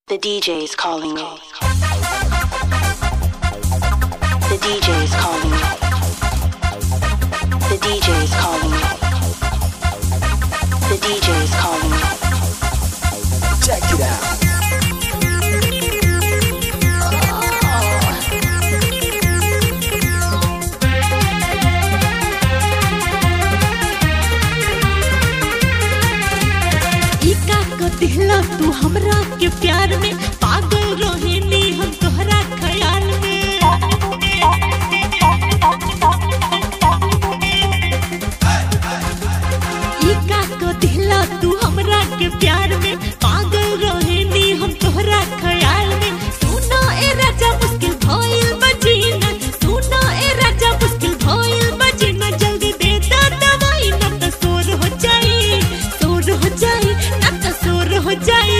The DJ's calling me. The DJ's calling me. The DJ's calling me. The DJ's calling me. Check it out. ई का क दिहला तू हमरा के प्यार में पागल रोहिणी हम तोहरा ख्याल में ई का क दिहला तू हमरा के प्यार में पागल रोहिणी हम तोहरा ख्याल में सुना ए राजा मुश्किल भइल बजीना सुना ए राजा मुश्किल भइल बजीना जल्दी दे दा दवाई न त सोर हो जाई सोर हो जाई न त सोर हो जाई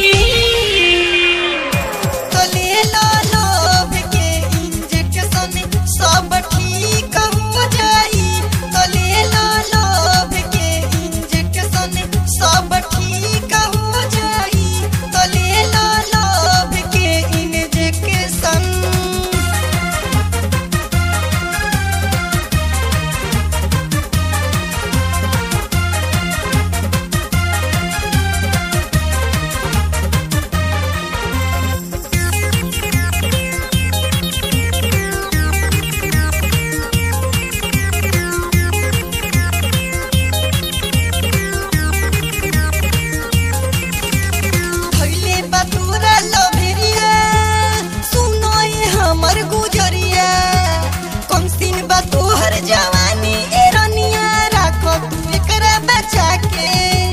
तो ले लो लोभ के इंजेक्शन सब ठीक हो जाई तो ले लो लोभ के इंजेक्शन सब ठीक हो जाई तो ले लो लोभ के इंजेक्शन भइले बतूरा लभेरिया सुनो ये हमर गुजरिया कम सिन बा तोहर जवानी ए रनिया राखो तू एकरा बचा के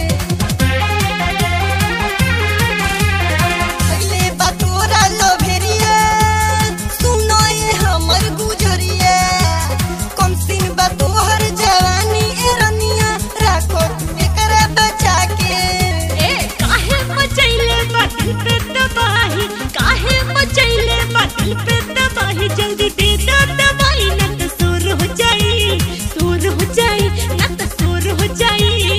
भइले बतूरा लभेरिया सुनो ये हमर गुजरिया कम सिन बा तोहर जवानी ए रनिया राखो तू एकरा बचा के ए काहे मचैले बादल पे तबाही काहे मचैले बादल पे तबाही जल्दी दे दा दवाई न त सोर हो जाई सोर हो जाई न त सोर हो जाई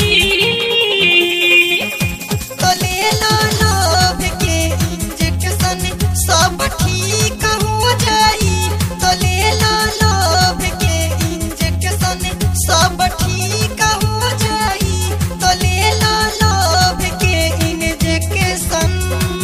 तो ले लो लोभ के इंजेक्शन सब ठीक हो जाई तो ले लो लोभ के इंजेक्शन सब ठीक हो जाई तो ले लो लोभ के इंजेक्शन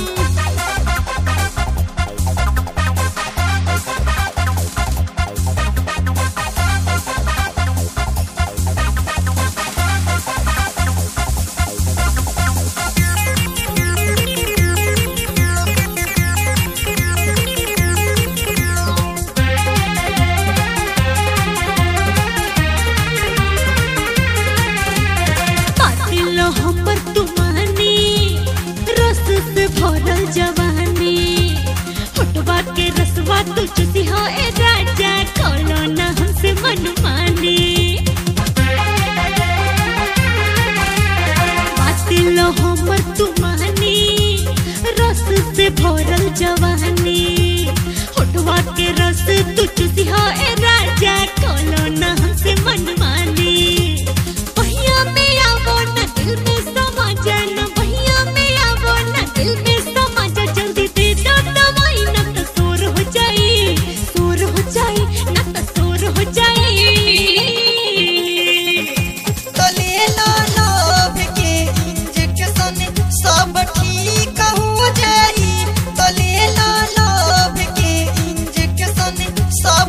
पातिल हमर तुमानी रस से भरल जवानी होटवा के रसवा तू चुसी हो ए राजा कौनो ना हमसे मनमानी पातिल हमर तुमानी रस से भरल जवानी होटवा के रस तू चुसी हो ए राजा कौनो ना हमसे मनमानी भैया में आवो ना दिल में समा जाना भैया में आवो ना दिल में समा जा जल्दी दे दो दवाई ना तो सोर हो जाई सोर हो जाई ना तो सोर हो जाई तो ले लो लोभ के इंजेक्शन सब ठीक हो जाई तो ले लो लोभ के इंजेक्शन सब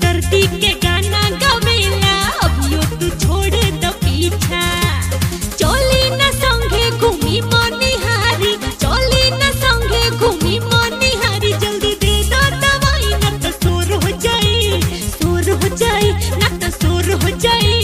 बेदर्दी के गाना गवेला अभियो तू छोड़ द पीछा चली न संगे घूमी मनिहारी चली न संगे घूमी मनिहारी जल्दी दे दो दवाई न तो शोर हो जाई शोर हो जाई न तो शोर हो जाई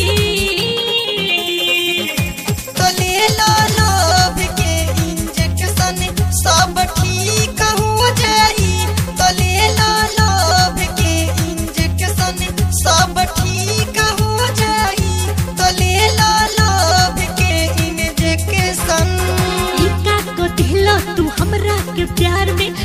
तो ले लो लोभ के इंजेक्शन सब ठीक हो जाई तो ले लो लोभ के इंजेक्शन सब ठीक हो जाई तो ले लो लोभ के इंजेक्शन इका को दिलो तू हमरा के प्यार में